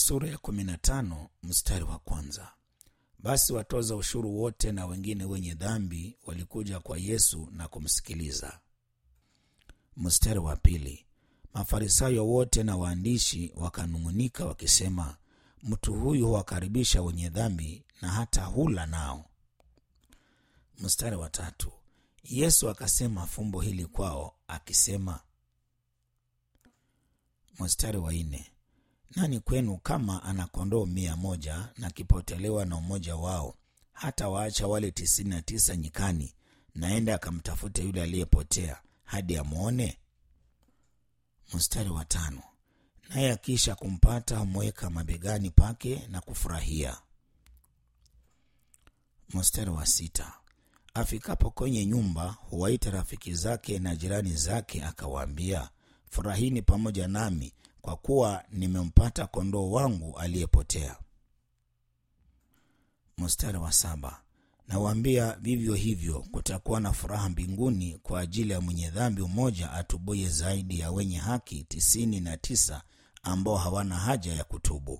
sura ya kumi na tano mstari wa kwanza. Basi watoza ushuru wote na wengine wenye dhambi walikuja kwa Yesu na kumsikiliza. Mstari wa pili. Mafarisayo wote na waandishi wakanung'unika wakisema, mtu huyu huwakaribisha wenye dhambi na hata hula nao. Mstari wa tatu. Yesu akasema fumbo hili kwao akisema. Mstari wa nne. Nani kwenu kama ana kondoo mia moja na kipotelewa na umoja wao, hata waacha wale tisini na tisa nyikani, naenda akamtafute yule aliyepotea hadi amwone? Mstari wa tano. Naye akisha kumpata humweka mabegani pake na kufurahia. Mstari wa sita. Afikapo kwenye nyumba huwaita rafiki zake na jirani zake, akawaambia, furahini pamoja nami kwa kuwa nimempata kondoo wangu aliyepotea. Mstari wa saba. Nawaambia vivyo hivyo kutakuwa na furaha mbinguni kwa ajili ya mwenye dhambi mmoja atubuye zaidi ya wenye haki tisini na tisa ambao hawana haja ya kutubu.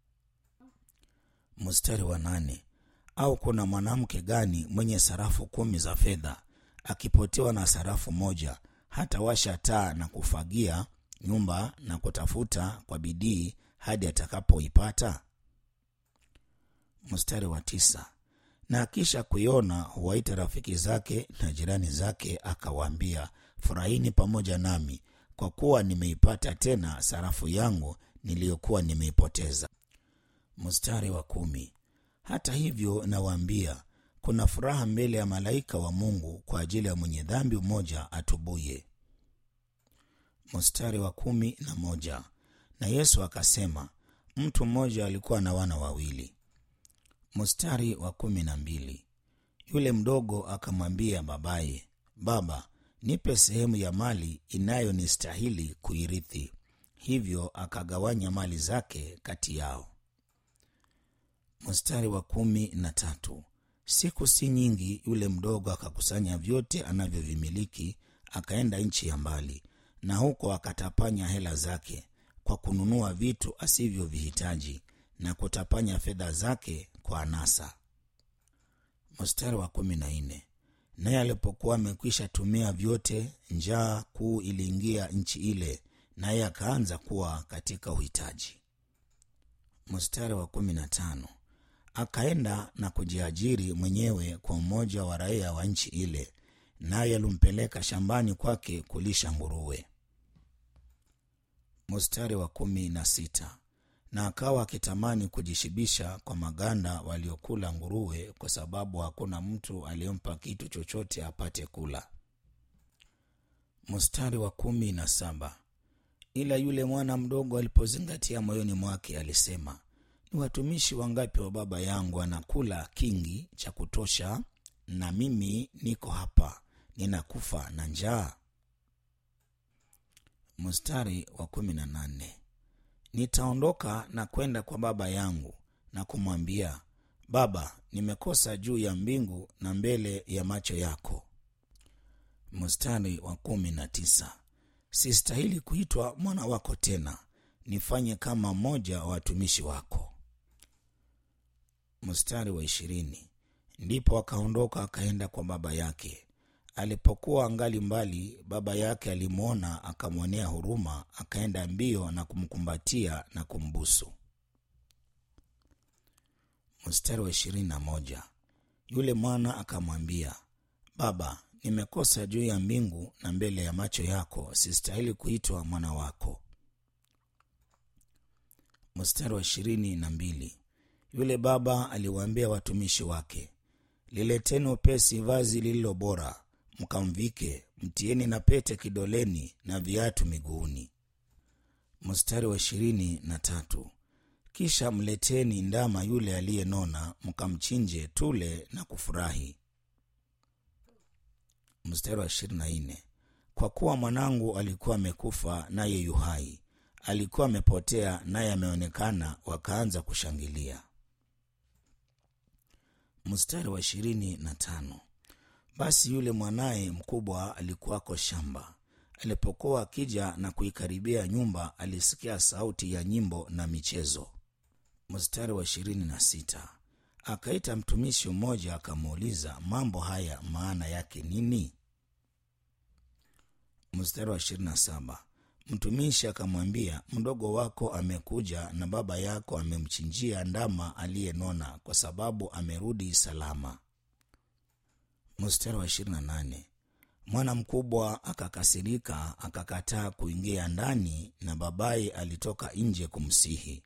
Mstari wa nane. Au kuna mwanamke gani mwenye sarafu kumi za fedha akipotewa na sarafu moja, hata washa taa na kufagia nyumba na kutafuta kwa bidii hadi atakapoipata? Mstari wa tisa. Na akisha kuiona huwaita rafiki zake na jirani zake, akawaambia, furahini pamoja nami, kwa kuwa nimeipata tena sarafu yangu niliyokuwa nimeipoteza. Mstari wa kumi. Hata hivyo nawaambia, kuna furaha mbele ya malaika wa Mungu kwa ajili ya mwenye dhambi mmoja atubuye. Mstari wa kumi na moja. Na Yesu akasema, mtu mmoja alikuwa na wana wawili. Mstari wa kumi na mbili. Yule mdogo akamwambia babaye, Baba, nipe sehemu ya mali inayonistahili kuirithi. Hivyo akagawanya mali zake kati yao. Mstari wa kumi na tatu. Siku si nyingi, yule mdogo akakusanya vyote anavyovimiliki, akaenda nchi ya mbali, na huko akatapanya hela zake kwa kununua vitu asivyovihitaji na kutapanya fedha zake kwa anasa. Mstari wa kumi na nne. Naye alipokuwa amekwisha tumia vyote, njaa kuu iliingia nchi ile, naye akaanza kuwa katika uhitaji. Mstari wa kumi na tano. Akaenda na kujiajiri mwenyewe kwa mmoja wa raia wa nchi ile, naye alimpeleka shambani kwake kulisha nguruwe. Mstari wa kumi na sita. Na akawa akitamani kujishibisha kwa maganda waliokula nguruwe, kwa sababu hakuna mtu aliyempa kitu chochote apate kula. Mstari wa kumi na saba. Ila yule mwana mdogo alipozingatia moyoni mwake, alisema ni watumishi wangapi wa baba yangu anakula kingi cha kutosha, na mimi niko hapa ninakufa na njaa. Mstari wa kumi na nane. Nitaondoka na kwenda kwa baba yangu na kumwambia, Baba, nimekosa juu ya mbingu na mbele ya macho yako. Mstari wa kumi na tisa. Sistahili kuitwa mwana wako tena, nifanye kama mmoja wa watumishi wako. Mstari wa ishirini. Ndipo akaondoka akaenda kwa baba yake. Alipokuwa angali mbali, baba yake alimwona, akamwonea huruma, akaenda mbio na kumkumbatia na kumbusu. Mstari wa ishirini na moja. Yule mwana akamwambia, Baba, nimekosa juu ya mbingu na mbele ya macho yako, sistahili kuitwa mwana wako. Mstari wa ishirini na mbili. Yule baba aliwaambia watumishi wake, lileteni upesi vazi lililo bora, mkamvike, mtieni na pete kidoleni na viatu miguuni. Mstari wa ishirini na tatu. Kisha mleteni ndama yule aliyenona, mkamchinje, tule na kufurahi. Mstari wa ishirini na nne. Kwa kuwa mwanangu alikuwa amekufa naye yu hai, alikuwa amepotea naye ameonekana, wakaanza kushangilia. Mstari wa ishirini na tano. Basi yule mwanaye mkubwa alikuwako shamba. Alipokuwa akija na kuikaribia nyumba, alisikia sauti ya nyimbo na michezo. mstari wa ishirini na sita akaita mtumishi mmoja akamuuliza mambo haya maana yake nini mstari wa ishirini na saba mtumishi akamwambia mdogo wako amekuja na baba yako amemchinjia ndama aliyenona kwa sababu amerudi salama mstari wa ishirini na nane mwana mkubwa akakasirika akakataa kuingia ndani na babaye alitoka nje kumsihi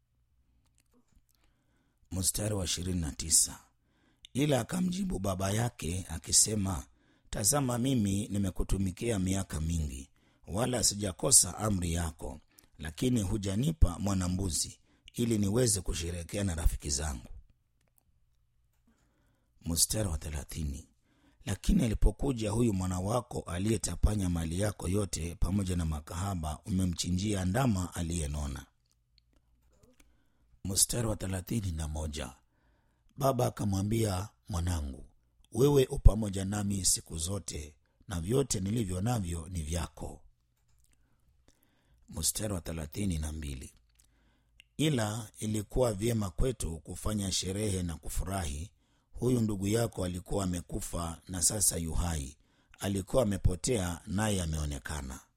mstari wa ishirini na tisa ila akamjibu baba yake akisema tazama mimi nimekutumikia miaka mingi wala sijakosa amri yako lakini hujanipa mwanambuzi ili niweze kusherekea na rafiki zangu mstari wa thelathini lakini alipokuja huyu mwana wako aliyetapanya mali yako yote pamoja na makahaba umemchinjia ndama aliyenona mstari wa thelathini na moja baba akamwambia mwanangu wewe u pamoja nami siku zote na vyote nilivyo navyo ni vyako mstari wa thelathini na mbili ila ilikuwa vyema kwetu kufanya sherehe na kufurahi huyu ndugu yako alikuwa amekufa na sasa yuhai alikuwa amepotea naye ameonekana